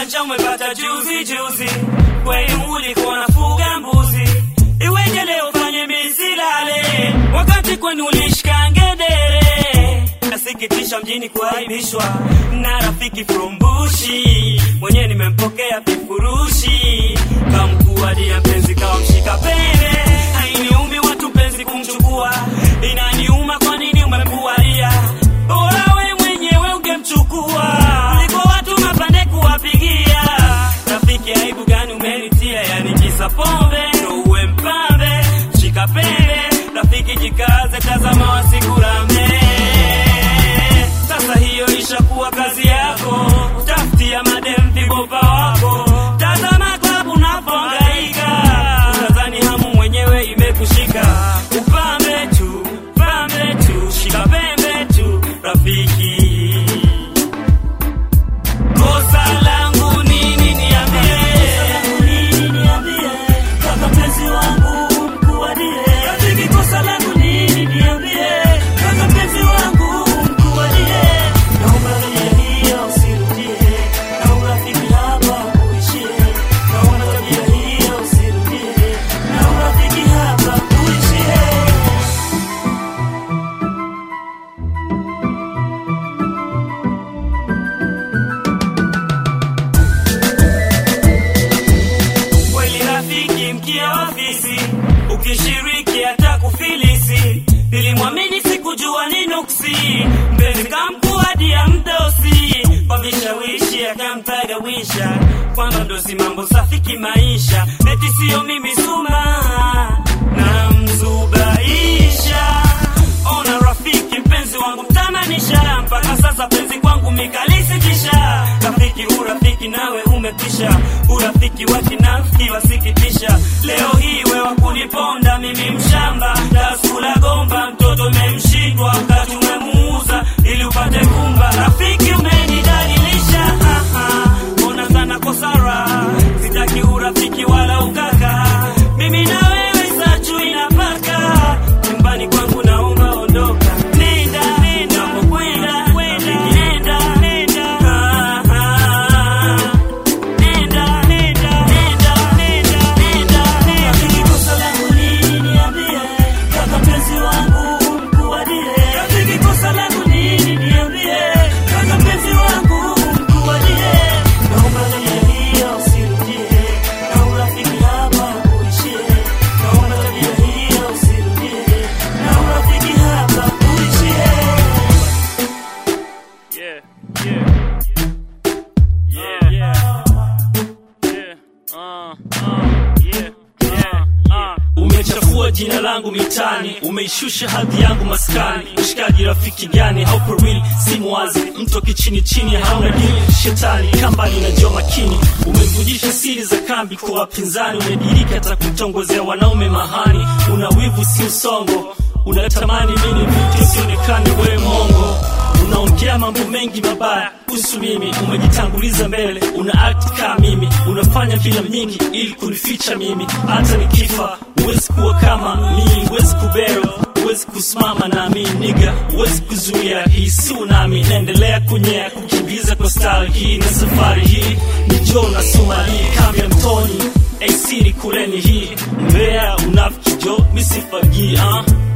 ujanja umepata juzi juzi, kweli ulikuwa unafuga mbuzi, iweje leo fanye misilale wakati kwenu ulishika ngedere. Nasikitisha mjini kuaibishwa na rafiki from Bushi, mwenyewe nimempokea vifurushi kamkuadia mpenzi kawa mshika pele. Hainiumi watu penzi kumchukua, inaniuma kwa nini umemkualia bora we mwenyewe ungemchukua kuliko watu mapande kuwapigia. Rafiki, aibu gani umenitia? Yani kisa pombe ndo uwe mpambe? Shika pele, rafiki, jikaze, tazama wasikurame. Sasa hiyo ishakuwa kazi yako, tafutia madem vibopa wako, tazama klabu unapohangaika, utadhani hamu mwenyewe imekushika. Upambe tu, pambe tu, shika pembe tu, rafiki. Kosa langu nini niambie? Kaka mpenzi wangu mkuadie. Rafiki, kosa langu nini niambie? Kaka mpenzi wangu mkuadie. Naomba tabia hiyo usirudie. Naomba rafiki hapa uishie. Naomba tabia hiyo usirudie. Naomba rafiki hapa uishie. kweli rafiki mkia ofisi ukishiriki hata kufilisi nilimwamini sikujua ni nuksi mpenzi kamkuadia mdosi kwa vishawishi akamtagawisha kwamba mdosi mambo safi kimaisha eti siyo mimi suma na mzubaisha ona rafiki mpenzi wangu mtamanisha mpaka sasa penzi kwangu mikalisitisha rafiki urafiki nawe umepisha urafiki wa kinafiki wasikitisha leo hii wewa kuniponda mimi mshamba taskula gomba mtoto memshindwa wakati umemuuza ili upate kumba rafiki umenidalilisha ha, ha. ona sana kosara sitaki urafiki wala ukaka mimi na wewe sachu inapaka nyumbani kwangu naomba ondoka nenda nenda kwenda rafiki nenda nenda Ah, ah. Nenda, nenda, nenda, nenda, nenda, nenda. Rafiki, kosa langu nini niambie? Kaka mpenzi wangu mkuadie. Rafiki, kosa langu nini niambie? Kaka mpenzi wangu mkuadie. Naomba tabia hiyo usirudie. Naomba rafiki hapa uishie. Naomba tabia hiyo usirudie. Naomba rafiki hapa uishie. Yeah, yeah. Yeah, yeah. Yeah, uh, uh, yeah, yeah, uh. umechafua jina langu mitani umeishusha hadhi yangu maskani mshikaji rafiki gani haupo real simu wazi mto kichini chini hauna dili shetani kambani na jua makini umevujisha siri za kambi kwa wapinzani umedirika hata kutongozea wanaume mahani una wivu si usongo unatamani mini vitu sionekane wewe mongo unaongea mambo mengi mabaya kuhusu mimi umejitanguliza mbele una act kama mimi unafanya filamu nyingi ili kunificha mimi hata nikifa huwezi kuwa kama mimi huwezi kubero huwezi kusimama nami niga huwezi kuzuia hii si unami naendelea kunyea kukimbiza kwa style hii na safari hii ni jo na somali kambi ya mtoni ac ni kuleni hii mbea unafiki jo misifagii uh.